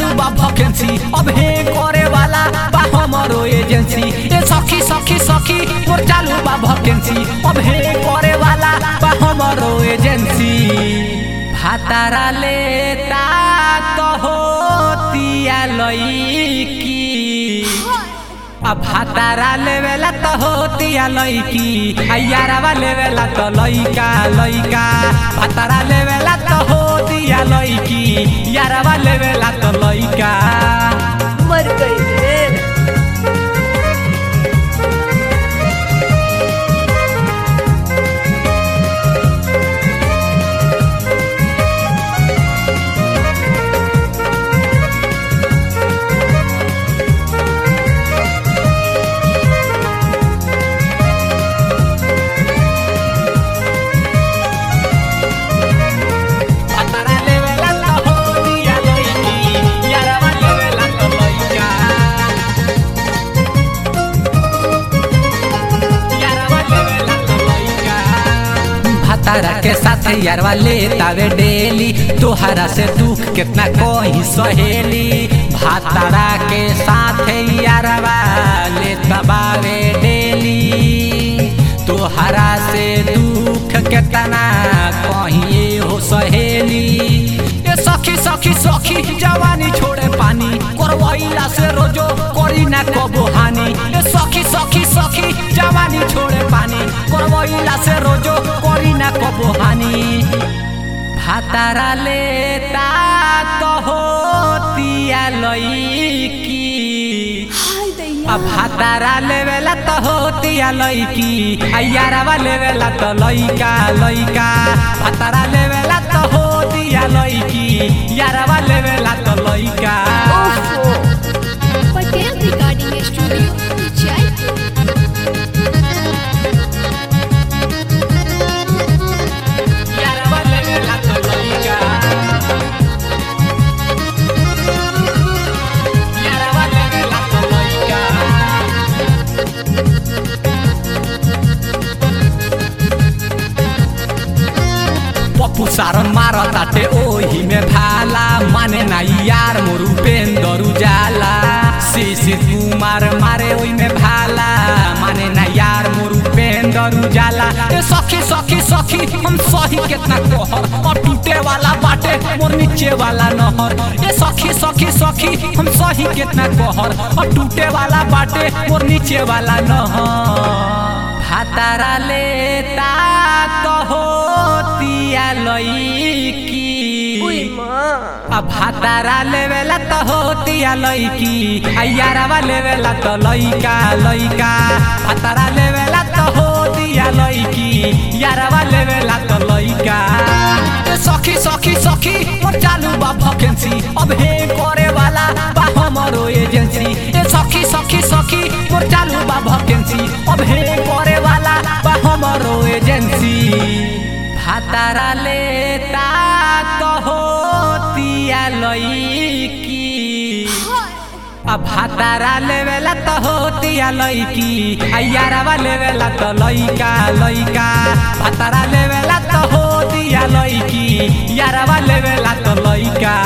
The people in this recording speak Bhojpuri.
चालू बा वैकेंसी अब हे करे वाला बा हमरो एजेंसी ए सखी सखी सखी मोर चालू बा वैकेंसी अब हे करे वाला बा हमरो एजेंसी भातारा लेता तो होतिया लईकी अब भातारा लेवेला तो होतिया लईकी आ यारावा लेवेला तो लईका लईका भातारा लेवेला तो होतिया लईकी यारावा लेवेला तो लईका मर गई रे भातारा लेवेला तो होतिया लईकी यारावा लेवेला तो लईका यारावा लेवेला तो लईका भातारा के साथ यारवा लेतावे डेली तोहरा से दुख कितना कोई सहेली भातारा के साथ यारवा लेतबावे डेली तोहरा से दुख कितना कहीं हो सहेली ए सखी सखी सखी जवानी छोड़े पानी करवैला से रोजो करी ना कबो हानि ए सखी सखी सखी जवानी छोड़े पानी करवैला से रोजो करी ना कबो हानि भातारा लेता तो होतिया लईकी हाय दैया अब भातारा लेवेला तो होतिया लईकी आ यारावा लेवेला तो लईका लईका भातारा लेवेला तो होतिया लईकी यारावा लेवेला तो लईका ओफो पटेल रिकॉर्डिंग स्टूडियो जयपुर यारावा लेवेला तो लईका यारावा लेवेला तो लईका पप्पू सारन मारताटे ओही में भाला माने ना यार मोरू पेंदरू जाला शिशिर कुमार मारे ओही में भाला माने ना यार मोरू पेंदरू जाला ए सखी सखी सखी हम सही कितना कहर और टूटे वाला बाटे मोर नीचे वाला नहर ए सखी सखी सखी हम सही कितना कहर और टूटे वाला बाटे मोर नीचे वाला नहर भातारा लेता तो होतिया लईकी ओए माँ अब भातारा लेवेला तो होतिया लईकी आ यारावा लेवेला तो लईका लईका भातारा लेवेला तो होतिया लईकी यारावा लेवेला तो लईका ए सखी सखी सखी मोर चालू बा वैकेंसी अब हे करे वाला बा हमरो एजेंसी ए सखी सखी सखी मोर चालू बा वैकेंसी अब हे करे वाला बा हमरो एजेंसी भातारा लेता तो होतिया लईकी अब भातारा लेवेला तो होतिया लईकी आ यारावा लेवेला तो लईका लईका भातारा लेवेला तो होतिया लईकी यारावा लेवेला तो लईका